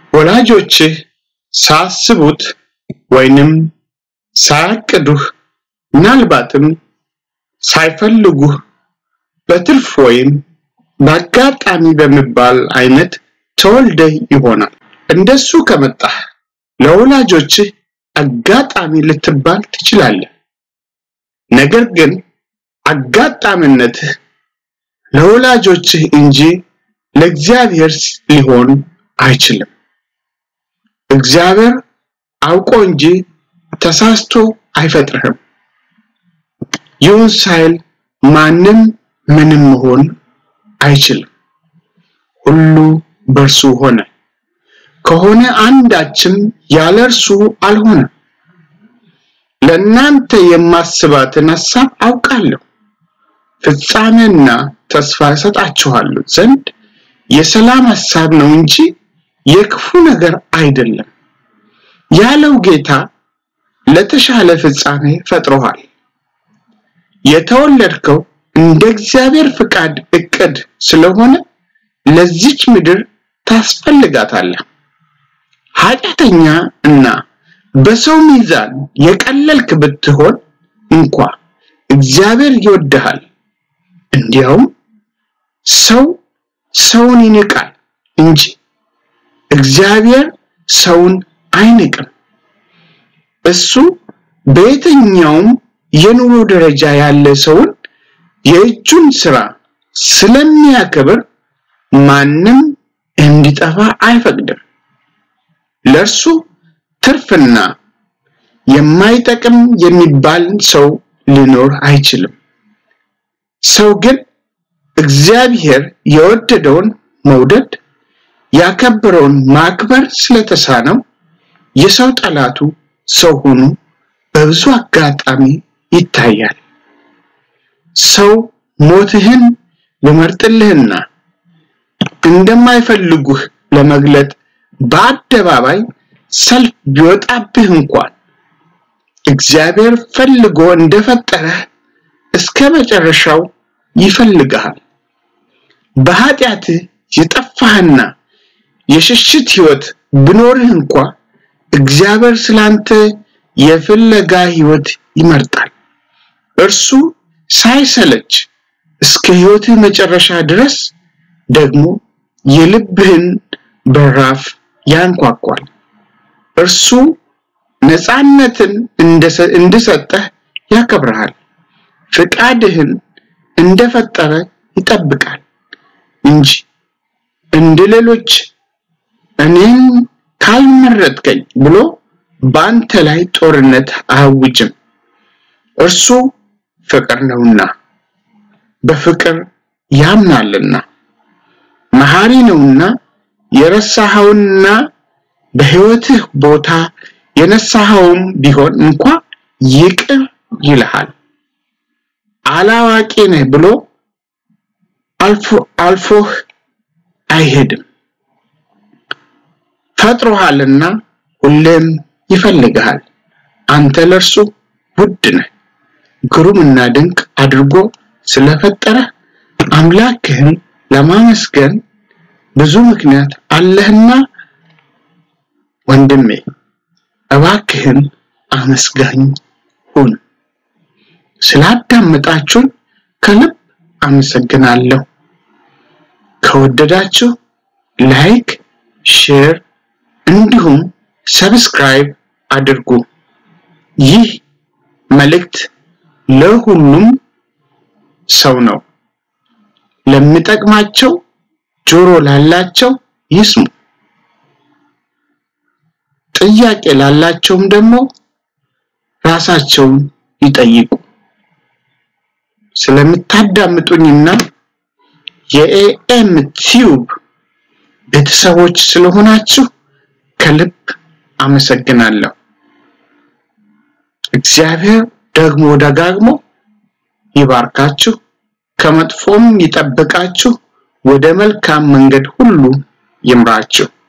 ወላጆችህ ሳስቡት ወይንም ሳያቅዱህ ምናልባትም ሳይፈልጉህ በትርፍ ወይም በአጋጣሚ በሚባል አይነት ተወልደህ ይሆናል። እንደሱ ከመጣህ ለወላጆችህ አጋጣሚ ልትባል ትችላለህ። ነገር ግን አጋጣሚነትህ ለወላጆችህ እንጂ ለእግዚአብሔር ሊሆን አይችልም። እግዚአብሔር አውቆ እንጂ ተሳስቶ አይፈጥርህም። ይሁን ሳይል ማንም ምንም መሆን አይችልም። ሁሉ በእርሱ ሆነ፣ ከሆነ አንዳችም ያለ እርሱ አልሆነም። ለእናንተ የማስባትን ሐሳብ አውቃለሁ፣ ፍጻሜና ተስፋ እሰጣችኋለሁ ዘንድ የሰላም ሐሳብ ነው እንጂ የክፉ ነገር አይደለም ያለው ጌታ ለተሻለ ፍጻሜ ፈጥሮሃል። የተወለድከው እንደ እግዚአብሔር ፍቃድ እቅድ ስለሆነ ለዚች ምድር ታስፈልጋታለህ። ኃጢአተኛ እና በሰው ሚዛን የቀለልክ ብትሆን እንኳ እግዚአብሔር ይወድሃል። እንዲያውም ሰው ሰውን ይንቃል እንጂ እግዚአብሔር ሰውን አይንቅም። እሱ በየትኛውም የኑሮ ደረጃ ያለ ሰውን የእጁን ስራ ስለሚያከብር ማንም እንዲጠፋ አይፈቅድም። ለእርሱ ትርፍና የማይጠቅም የሚባል ሰው ሊኖር አይችልም። ሰው ግን እግዚአብሔር የወደደውን መውደድ ያከበረውን ማክበር ስለተሳነው የሰው ጠላቱ ሰው ሆኖ በብዙ አጋጣሚ ይታያል። ሰው ሞትህን ሊመርጥልህና እንደማይፈልጉህ ለመግለጥ በአደባባይ ሰልፍ ቢወጣብህ እንኳን እግዚአብሔር ፈልጎ እንደፈጠረህ እስከ መጨረሻው ይፈልግሃል። በኃጢአትህ የጠፋህና የሽሽት ህይወት ቢኖርህ እንኳ እግዚአብሔር ስላንተ የፍለጋ ህይወት ይመርጣል። እርሱ ሳይሰለች እስከ ህይወትህ መጨረሻ ድረስ ደግሞ የልብህን በራፍ ያንኳኳል። እርሱ ነፃነትን እንድሰጠህ ያከብርሃል። ፍቃድህን እንደፈጠረ ይጠብቃል እንጂ እንደ ሌሎች እኔን ካልመረጥከኝ ብሎ በአንተ ላይ ጦርነት አያውጅም። እርሱ ፍቅር ነውና በፍቅር ያምናልና መሐሪ ነውና የረሳኸውንና በህይወትህ ቦታ የነሳኸውም ቢሆን እንኳ ይቅር ይልሃል። አላዋቂ ነህ ብሎ አልፎ አልፎህ አይሄድም። ፈጥሮሃልና ሁሌም ይፈልግሃል። አንተ ለእርሱ ውድ ነህ። ግሩምና ድንቅ አድርጎ ስለፈጠረ አምላክህን ለማመስገን ብዙ ምክንያት አለህና ወንድሜ እባክህን አመስጋኝ ሁን። ስላዳመጣችሁን ከልብ አመሰግናለሁ። ከወደዳችሁ ላይክ፣ ሼር እንዲሁም ሰብስክራይብ አድርጉ። ይህ መልእክት ለሁሉም ሰው ነው። ለሚጠቅማቸው ጆሮ ላላቸው ይስሙ። ጥያቄ ላላቸውም ደግሞ ራሳቸውን ይጠይቁ። ስለምታዳምጡኝና የኤኤም ቲዩብ ቤተሰቦች ስለሆናችሁ ከልብ አመሰግናለሁ። እግዚአብሔር ደግሞ ደጋግሞ ይባርካችሁ፣ ከመጥፎም ይጠብቃችሁ፣ ወደ መልካም መንገድ ሁሉ ይምራችሁ።